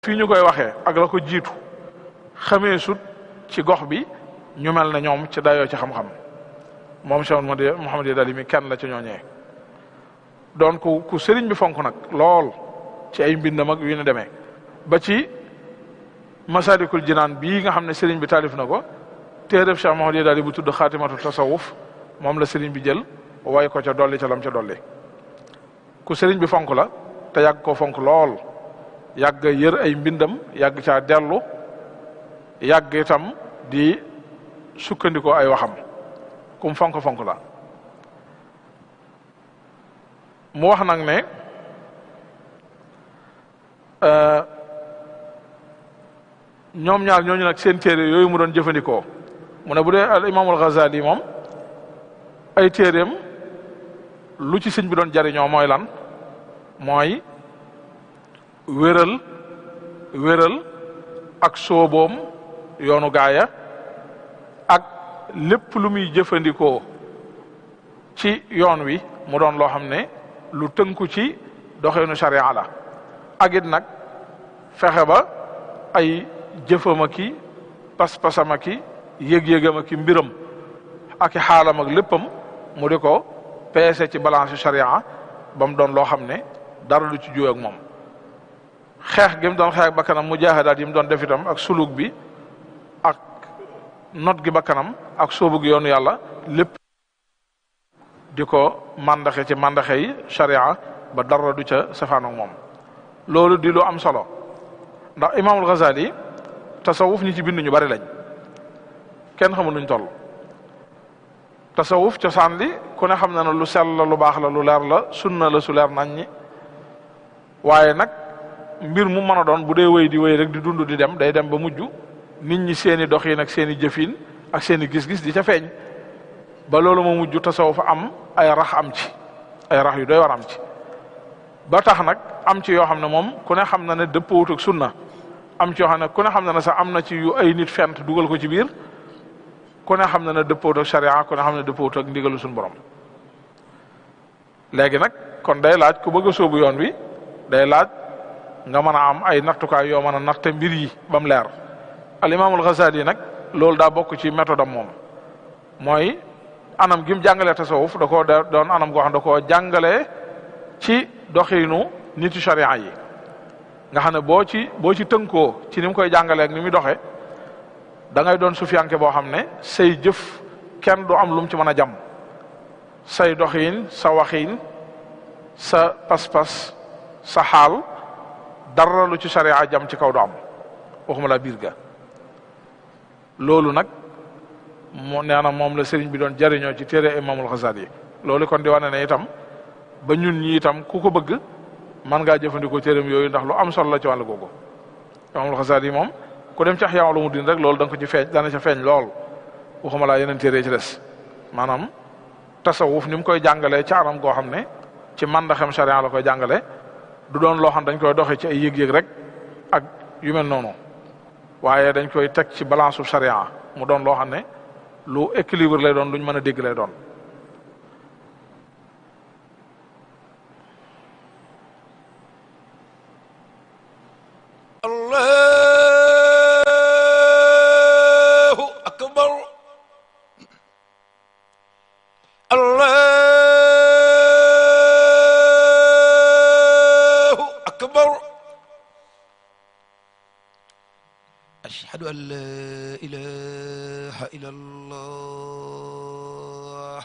fii ñu koy waxee ak la ko jiitu xamee sut ci gox bi ñu mel ne ñoom ci dayoo ci xam-xam moom Cheikh Mouhamed Dali mi kenn la ci ñooñee doon ku ku sëriñ bi fonk nag lool ci ay mbindam ak yu ñu demee ba ci masalikul jinaan bii nga xam ne sëriñ bi taalif na ko téereb Cheikh Mouhamed Dali bu tudd xaatimatu tasawuf moom la sëriñ bi jël way ko ca dolli ca lam ca dolli ku sëriñ bi fonk la te yàgg ko fonk lool yàgg yër ay mbindam yàgg caa dellu yàgg itam di sukkandikoo ay waxam kum fonk fonk la mu wax nag ne ñoom ñaar ñooñu nag seen téere yooyu mu doon jëfandikoo mu ne bu dee al imaamul Ghazali moom ay téereem lu ci sëñ bi doon jariñoo mooy lan mooy wéral wéral ak sooboom yoonu gaaya ak lépp lu muy jëfandikoo ci yoon wi mu doon loo xam ne lu tënku ci doxeenu sharia la ak it nag fexe ba ay jëfama ki pas-pasama ki yëg-yëgama ki mbiram ak i xaalam ak léppam mu di ko peese ci balance sharia ba mu doon loo xam ne dara lu ci juwe ak moom xeex gi mu doon xeex bakkanam mujaahidaat yi mu doon def itam ak suluk bi ak not gi bakkanam ak soobu gi yoonu yàlla lépp di ko mandaxe ci mandaxe yi sharia ba dara du ca safaan ak moom loolu di lu am solo ndax imaamul Ghazali tasawuf ñi ci bind ñu bari lañ kenn xamul nuñ toll tasawuf cosaan li ku ne xam na ne lu sell la lu baax la lu leer la sunna la su leer nañ ñi waaye nag mbir mu mën a doon bu dee wéy di wéy rek di dund di dem day dem ba mujj nit ñi seeni doxin ak seeni jëfin ak seeni gis-gis di ca feeñ ba loolu moo mujj tasawuf am ay rax am ci ay rax yu doy war am ci ba tax nag am ci yoo xam ne moom ku ne xam na ne dëppawut ak sunna am ci yoo xam ne ku ne xam na ne sax am na ci yu ay nit fent dugal ko ci biir ku ne xam na ne dëppawut ak sharia ku ne xam ne dëppawut ak ndigalu suñu borom léegi nag kon day laaj ku bëgg a sóobu yoon wi day laaj nga mën a am ay nattukaay yoo mën a natte mbir yi ba mu leer al imaamul Ghazali nag loolu daa bokk ci méthode am moom mooy anam gi mu jàngalee tasawuf da koo doon anam goo xam da koo jàngalee ci doxinu nitu sharia yi nga xam ne boo ci boo ci tënkoo ci ni mu koy jàngalee ak ni muy doxee da ngay doon sufiyanke boo xam ne say jëf kenn du am lu mu ci mën a jam say doxin sa waxin sa pas-pas sa xaal dara lu ci sharia jam ci kaw du am waxuma la biir ga loolu nag moo nee na moom la sëriñ bi doon jariñoo ci téere imamul Ghazali loolu kon di wane ne itam ba ñun ñi itam ku ko bëgg man ngaa jëfandikoo téereem yooyu ndax lu am solo la ci wàllu googu imamul Ghazali moom ku dem ci Ihya Ulumuddin rek loolu da nga ko ci feeñ dana ca feeñ lool waxuma laa yeneen téere ci des maanaam tasawuf ni mu koy jàngalee ci anam goo xam ne ci mandaxem sharia la koy jàngale du doon loo xam dañ koy doxee ci ay yëg-yëg rek ak yu mel noonu waaye dañ koy teg ci balance su sharia mu doon loo xam ne lu équilibre lay doon luñ mën a dégg lay doon allahu akbar allahu akbar ashhadu an la ilaha illallah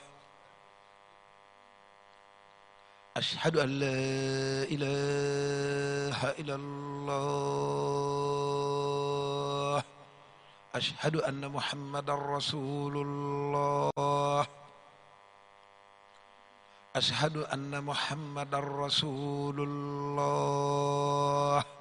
ashhadu an la ilaha illallah ashhadu anna muhammadan rasulullah ashhadu anna muhammadan rasulullah